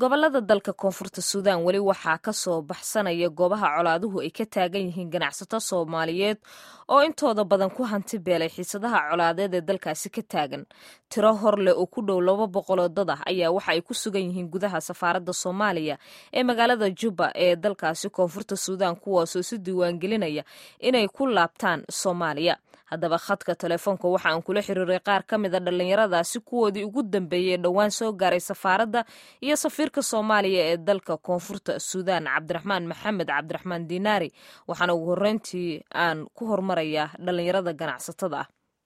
gobolada dalka koonfurta suudaan weli waxaa ka soo baxsanaya goobaha colaaduhu ay ka taagan yihiin ganacsato soomaaliyeed oo intooda badan ku hanti beelay xiisadaha colaadeed ee dalkaasi ka taagan tiro hor leh oo ku dhow laba boqoloo dad ah ayaa waxa ay ku sugan yihiin gudaha safaaradda soomaaliya ee magaalada juba ee dalkaasi koonfurta suudaan kuwaasoo si diiwaangelinaya inay ku laabtaan soomaaliya haddaba khadka telefoonka waxa aan kula xiriiray qaar ka mid a dhallinyaradaasi kuwoodii ugu dambeeyey ee dhowaan soo gaaray safaaradda iyo safiirka soomaaliya ee dalka koonfurta suudaan cabdiraxmaan maxamed cabdiraxmaan dinaari waxaana ugu horreyntii aan ku hormarayaa dhallinyarada ganacsatada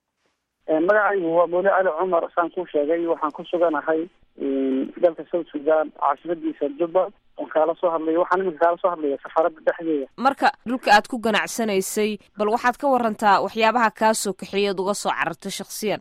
ah magacaygu waa boole cali cumar saan ku sheegay waxaan ku suganahay dalka south sudan caasimadiisa juba on kaala soo hadlaya waxaan iminka kaala soo hadlaya safaaradda dhexdeeda marka dhulka aad ku ganacsanaysay bal waxaad ka warantaa waxyaabaha kaa soo kaxeeyaad uga soo carartay shaksiyan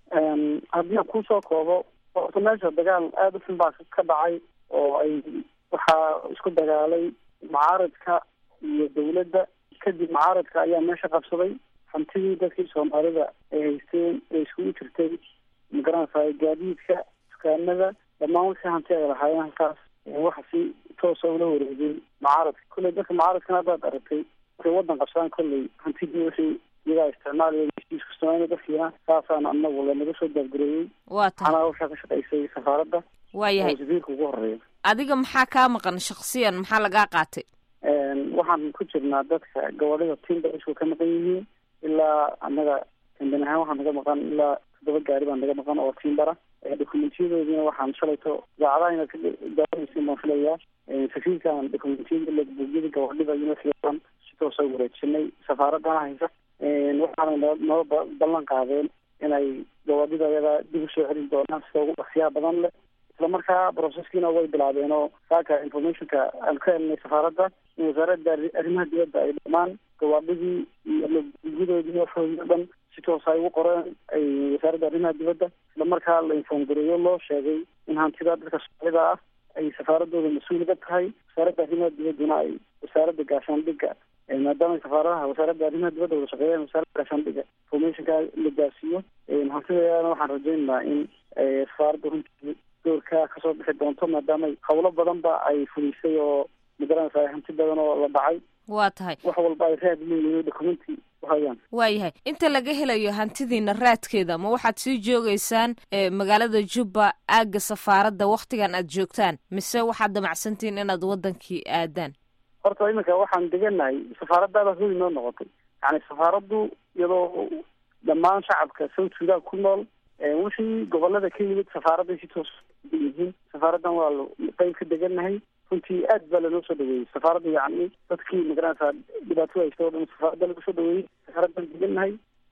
haddii aan kusoo koobo orta meesha dagaal aada u xun baa ka dhacay oo ay waxaa isku dagaalay mucaaradka iyo dawladda kadib mucaaradka ayaa meesha qabsaday hantidii dadkii soomaalida ay haysteen ee iskugu jirtay magaranaysa gaadiidka dukaanada dhammaan wixii hanti ay lahaayeen halkaas waxa si toosa ula wareegay mucaaradka kolley dadka mucaaradkana haddaad aragtay waxay wadan qabsadaan kolley hantidii wixii iyagaa isticmaalaya iskusamayna dadkiina saasaan anagu lanaga soo daabgareeyey waa tahay waxaana hawshaa ka shaqaysay safaaradda waayahay oo safiirka ugu horeeya adiga maxaa kaa maqan shaksiyan maxaa lagaa qaatay waxaan ku jirnaa dadka gobolada timber isku ka maqan yihiin ilaa annaga kamban ahaan waxaa naga maqan ilaa toddoba gaari baa naga maqan oo timbera documentyadoodina waxaan shalayto idaacadaha inaad ka daawanaysin baan filayaa safiirkan documentiyada logbuugyada gabadhida iyo wixii si toosa wareejinay safaaradana haysa waxaana noo noo ballan qaadeen inay gabadhida ayada dib usoo celin doonaan sida ugu dhaqsiyaha badan leh isla markaa processkiina way bilaabeen oo saaka informationka aan ka helnay safaaradda in wasaaradda arrimaha dibadda ay dhamaan gawaadhidii iyo logbuugyadoodii waxoodii o dhan si toosa ay ugu qoreen ay wasaaradda arrimaha dibadda isla markaa la inform gareeyo loo sheegay in hantida dadka soomaalida ah ay safaaradooda mas-uul ka tahay wasaaradda arrimaha dibadduna ay wasaaradda gaashaandhigga maadaama safaaradaha wasaaradda arrimaha dibadda wada shaqeeyaan wasaaradda gaashaandhigga informationka la gaarsiiyo hantidaana waxaan rajaynaynaa in safaaradda runtii doorka kasoo bixi doonto maadaama hawlo badan ba ay fulisay oo magaranaysa hanti badan oo la dhacay waa tahay wax walba ay raad leeyihiin documenti uhayaan waayahay inta laga helayo hantidiina raadkeeda ma waxaad sii joogeysaan magaalada jubba aagga safaaradda waktigan aad joogtaan mise waxaad damacsantihiin inaad wadankii aadaan horta iminka waxaan deganahay safaaraddaada huli noo noqotay yani safaaraddu iyadoo dhammaan shacabka south sudan ku nool wixii gobolada ka yimid safaaradday si toos yihiin safaaraddan waa qeyb ka deganahay runtii aad baa lanoo soo dhaweeyey safaaradda yacni dadkii magaranaysaa dhibaatada haysta o dhan safaaradda lagu soo dhaweeyey safaaraddan deganahay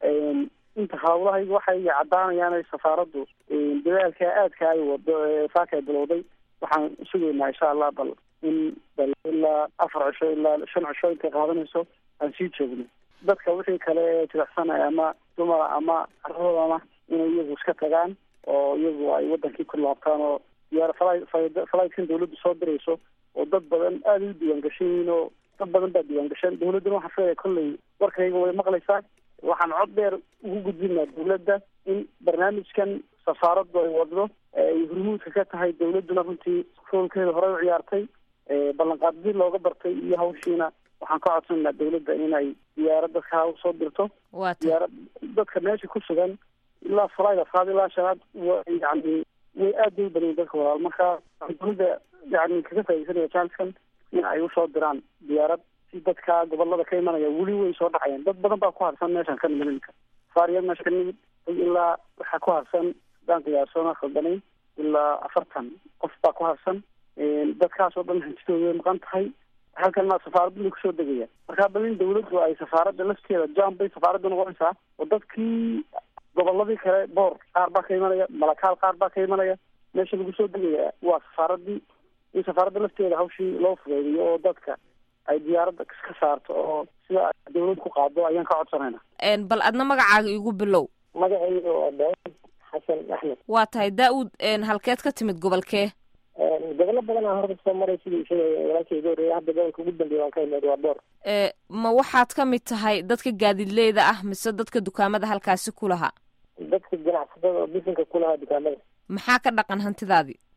inta hawlahayga waxay caddaanayaan safaaraddu dadaalka aadka ay wado saaka ay bilowday waxaan sugaynaa insha allah bal in bal ilaa afar cisho ilaa shan cisho intay qaadanayso aan sii joogno dadka wixii kale jilicsanaya ama dumara ama carradoodana inay iyagu iska tagaan oo iyagu ay wadankii ku laabtaan oo diyaar flightkan dawladdu soo dirayso oo dad badan aada u diiwaan gashan yihiin oo dad badan baa diiwaan gashan dawladduna waxaa filaya kolley warkayga way maqlaysaa waxaan cod dheer ugu gudbinaa dawladda in barnaamijkan safaaraddu ay waddo ay hurmuudka ka tahay dawladduna runtii roolkeeda horey u ciyaartay ballanqaadadii looga bartay iyo hawshiina waxaan ka codsanaa dawladda inay diyaarad dadka usoo dirto waa tahay diyaarad dadka meesha ku sugan ilaa falaid afraad ilaa shanaad yani way aad bay u badan dadka walaal marka dawladda yani kaga faaidaysanaya janskan in ay usoo diraan diyaarad si dadka gobolada ka imanaya weli way soo dhacayaan dad badan baa ku harsan meeshan ka nimid iminka saariya meesha ka nimid ilaa waxaa ku harsan hadaan qiyaasona khaldanayn ilaa afartan qof baa ku harsan dadkaas oo dhan hantidooda way maqan tahay halkana safaaraddu bay kusoo degaya marka bal in dawladdu ay safaaradda lafteeda jam bay safaaradda noqonaysaa oo dadkii goboladii kale boor qaar baa ka imanaya malakaal qaar baa ka imanaya meesha lagu soo degaya waa safaaradii in safaaradda lafteeda hawshii loo fudeydiyo oo dadka ay diyaaradda ka saarto oo sida dawlad ku qaado ayaan ka codsanayna bal adna magacaaga igu bilow magacayga waa daawud xasan axmed waa tahay daa-uud halkeed ka timid gobolkee gobolo badan aan horta soo maray sidii isaga walaalkayga horreeyay hadda gobolka ugu dambeeya waan ka imaad waa boor ma waxaad ka mid tahay dadka gaadiidleyda ah mise dadka dukaamada halkaasi ku lahaa dadka ganacsatada oo bisinka ku lahaa dukaamada maxaa ka dhaqan hantidaadii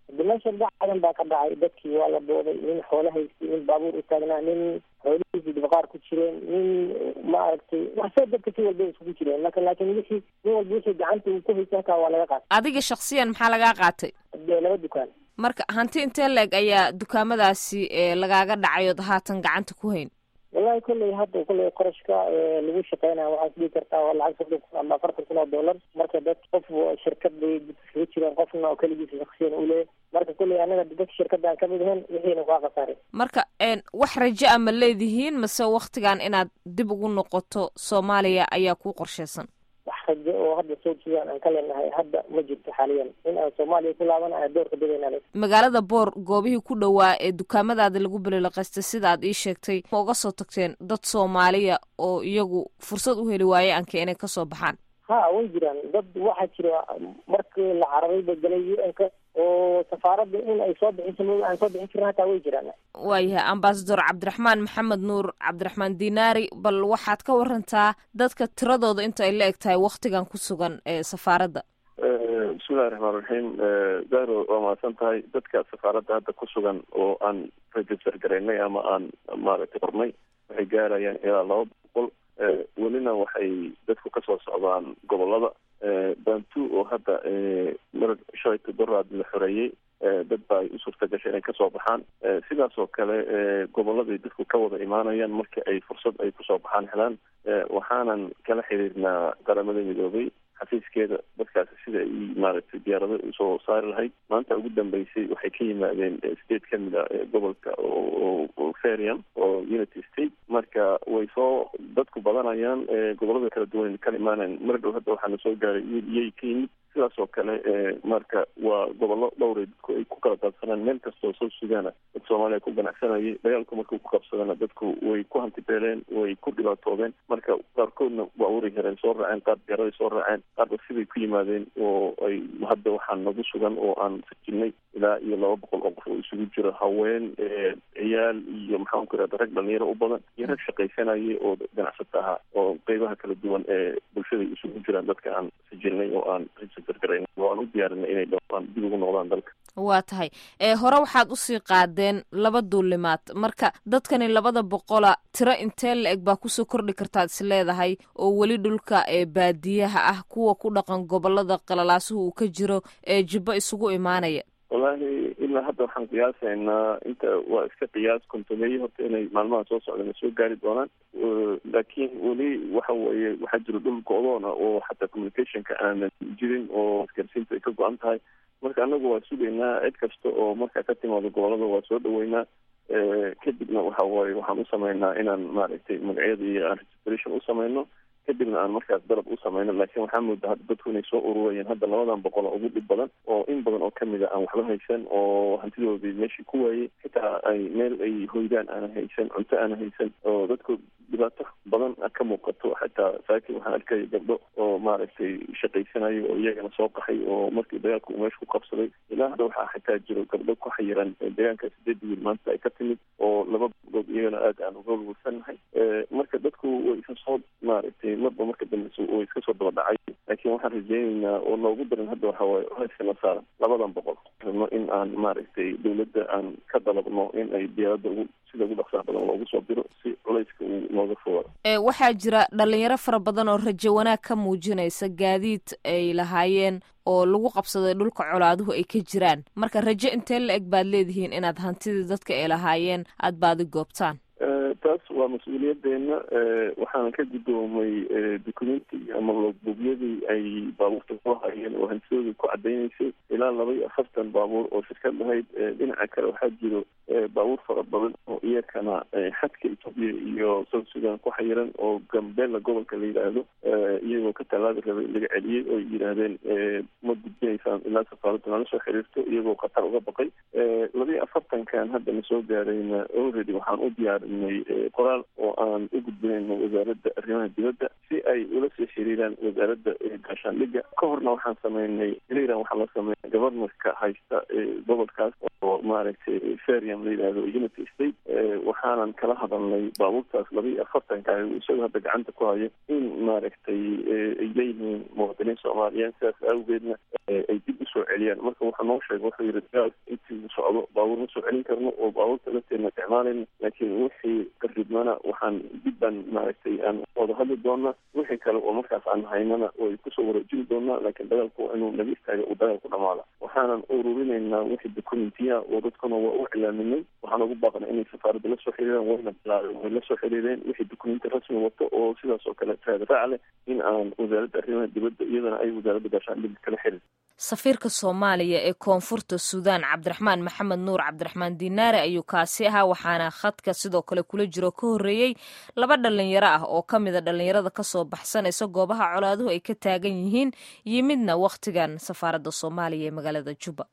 hadi meesha dacadan baa ka dhacay dadkii waa la booday nin xoolo haystay nin baabuur u taagnaa nin xoolihiisii dibaqaar ku jireen nin maaragtay waxse dadka si walba iskugu jireen marka laakiin wixii nin walba wixii gacanta uu ku haysta halkaa waa laga qaatay adiga shaksiyan maxaa lagaa qaatay dee laba dukaan marka hanti intee leeg ayaa dukaamadaasi lagaaga dhacay ood haatan gacanta ku hayn wallahi kolley hadda kolley qarashka lagu shaqeynaya waxaa isdhihi kartaa waa lacag soddon kun ama afartan kun oo dollar marka dad qof shirkad bay iskaga jireen qofna oo keligiisa shaksiyan u leeyahy marka kolley anaga dadka shirkadda aan kamid ahayn wixiina waa khasaaray marka wax rajo a ma leedihiin mase waktigan inaad dib ugu noqoto soomaaliya ayaa kuu qorsheysan wax rajo oo hadda south sudan aan ka leenahay hadda ma jirto xaaliyan in aan soomaaliya ku laabanayo doorka dadayna magaalada boor goobihii ku dhowaa ee dukaamadaada lagu belilaqaystay sida aad ii sheegtay ma uga soo tagteen dad soomaaliya oo iyagu fursad u heli waaye anka inay kasoo baxaan ha way jiraan dad waxaa jira markii la cararay ba galay u n ka oo safaaradda in ay soo bixiso mo aan soo bixin jirin hataa way jiraan waayahay ambasador cabdiraxmaan maxamed nuur cabdiraxmaan dinaari bal waxaad ka warantaa dadka tiradooda inta ay la eg tahay waktigan ku sugan ee safaaradda bismillahi raxmaan raxiim zahro waa mahadsan tahay dadka safaaradda hadda ku sugan oo aan register garaynay ama aan maaragtay qornay waxay gaarayaan ilaa laba boqol welina waxay dadku kasoo socdaan gobolada bantu oo hadda mar shalay todoraad la xoreeyey dad ba ay u suurta gashay inay kasoo baxaan sidaas oo kale goboladay dadku ka wada imaanayaan marka ay fursad ay kusoo baxaan helaan waxaanan kala xiriirnaa qaramada midoobay xafiiskeeda dadkaasi sida ay maaragtay diyaarado usoo saari lahayd maanta ugu dambeysay waxay ka yimaadeen state kamid a gobolka oo ferian oo unity state marka way soo dadku badanayaan gobolada kala duwan kala imaanayan mar dhow hadda waxaana soo gaaray iyay ka yimid sidaas oo kale marka waa gobollo dhowray dadku ay ku kala daadsanaan meel kastoo soo sugaana dad soomaaliya ku ganacsanayay dagaalku markuu ku qabsadana dadku way ku hantibeeleen way ku dhibaatoodeen marka qaarkoodna baabuuray hereen soo raaceen qaar diyaaraday soo raaceen qaarba siday ku yimaadeen oo ay hadda waxaa nagu sugan oo aan sajilnay ilaa iyo laba boqol oo qof oo isugu jiro haween ciyaal iyo maxaan ku irahda rag dhalinyaro u badan iyo rag shaqaysanayay oo ganacsata ahaa oo qeybaha kala duwan ee bulshada isugu jiraan dadka aan sajilnay oo aan oo aan u diyaarinay inay dhowaan dib ugu noqdaan dalka waa tahay hore waxaad usii qaadeen laba duulimaad marka dadkani labada boqola tiro intee la eg baa kusoo kordhi kartaad is leedahay oo weli dhulka ee baadiyaha ah kuwa ku dhaqan gobolada qalalaasuhu uu ka jiro ee jibbo isugu imaanaya wallaahi ilaa hadda waxaan qiyaasaynaa inta waa iska qiyaas kontomeeye horta inay maalmaha soo socdana soo gaari doonaan laakiin weli waxa weeye waxaa jiro dhul go-doona oo xataa communicationka aanan jirin oo isgaarsiintu ay ka go-an tahay marka anagu waa sugaynaa cid kasta oo markaa ka timaado gobolada waa soo dhaweynaa kadibna waxa waaye waxaan u sameynaa inaan maaragtay magacyada iyo aan registration u sameyno kadibna aan markaas dalab u sameyno laakiin waxaa moodaa hadda dadku inay soo ururayeen hadda labadan boqol oo ugu dhib badan oo in badan oo kamid a aan waxba haysan oo hantidoodii meeshii ku waayey xitaa ay meel ay hoydaan aana haysan cunto aana haysan oo dadku dhibaato badan ka muuqato xataa saakin waxaan arkaya gabdho oo maaragtay shaqaysanayo oo iyagana soo qaxay oo markii dagaalka uu meesha ku qabsaday ilaa hadda waxaa xitaa jiro gabdho ku xayiran deegaanka sideed wiil maanta ay ka timid oo laba gabdhood iyagana aad aan uga wulsanahay marka dadku way isa soo maaragtay marba marka dambeysa way iska soo daba dhacay laakiin waxaan rajeyneynaa oo noogu daran hadda waxa waaye hayskana saaran labadan boqol rabno in aan maaragtay dawladda aan ka dalabno in ay diyaaradda ugu sida ugu dhaqsaha badan loogu soo diro si culayska uu nooga fogaado waxaa jira dhalinyaro fara badan oo rajo wanaag ka muujinaysa gaadiid ay lahaayeen oo lagu qabsaday dhulka colaaduhu ay ka jiraan marka rajo intee la eg baad leedihiin inaad hantidii dadka ay lahaayeen aada baadi goobtaan taas waa mas-uuliyadeena waxaana ka guddoomay documenti ama logbuugyadii ay baabuurta ku hayeen oo hantidooda ku cadaynaysay ilaa laba iyo afartan baabuur oo shirkad lahayd dhinaca kale waxaa jiro baabuur fara badan oo iyakana xadka etoobiya iyo south sudan ku xayiran oo gambela gobolka la yidhaahdo iyagoo ka tallaabi rabay laga celiyey oo yidhaahdeen ma gudbinaysaan ilaa safaaradda nala soo xiriirto iyagoo khatar uga baqay laba iyo afartan go-aankan hadda na soo gaarayna already waxaan u diyaarinay qoraal oo aan u gudbinayno wasaaradda arrimaha dibadda si ay ula soo xiriiraan wasaaradda gaashaandhigga ka horna waxaan sameynay iran waxaa la sameeya governorka haysta gobolkaas oo maaragtay feriam la yidhahdo unity state waxaanan kala hadalnay baabuurtaas laba iyo afartanka isagoo hadda gacanta ku hayo in maaragtay ay leeyihiin muwaadiniin soomaaliyeed sidaas awgeedna ay dib usoo celiyaan marka wuxuu noo sheegay wuxuu yihi dagaal intii socdo baabuur ma soo celin karno oo baabuurta lafteedna isticmaalayno laakiin wixii qaribmana waxaan dib baan maaragtay aan wada hadli doonaa wixii kale oo markaas aan haynana way kusoo wareejin doonaa laakiin dagaalku waa inuu naga istaaga uu dagaalku dhamaada waxaanan ururinaynaa wixii documentiya oo dadkuna waa u cilaaminay waxaan ugu baaqnay inay safaaradda la soo xiriiraan wayna bilaabeen way la soo xiriireen wixii documenti rasmi wato oo sidaas oo kale raadraac leh in aan wasaaradda arrimaha dibadda iyadana ay wasaaradda gaashaandhigga kala xirir safiirka soomaaliya ee koonfurta suudaan cabdiraxmaan maxamed nuur cabdiraxmaan dinaare ayuu kaasi ahaa waxaana khadka sidoo kale kula jiro ka horreeyey laba dhallinyaro ah oo ka mida dhallinyarada kasoo baxsanaysa goobaha colaaduhu ay ka taagan yihiin yimidna wakhtigan safaaradda soomaaliya ee magaalada juba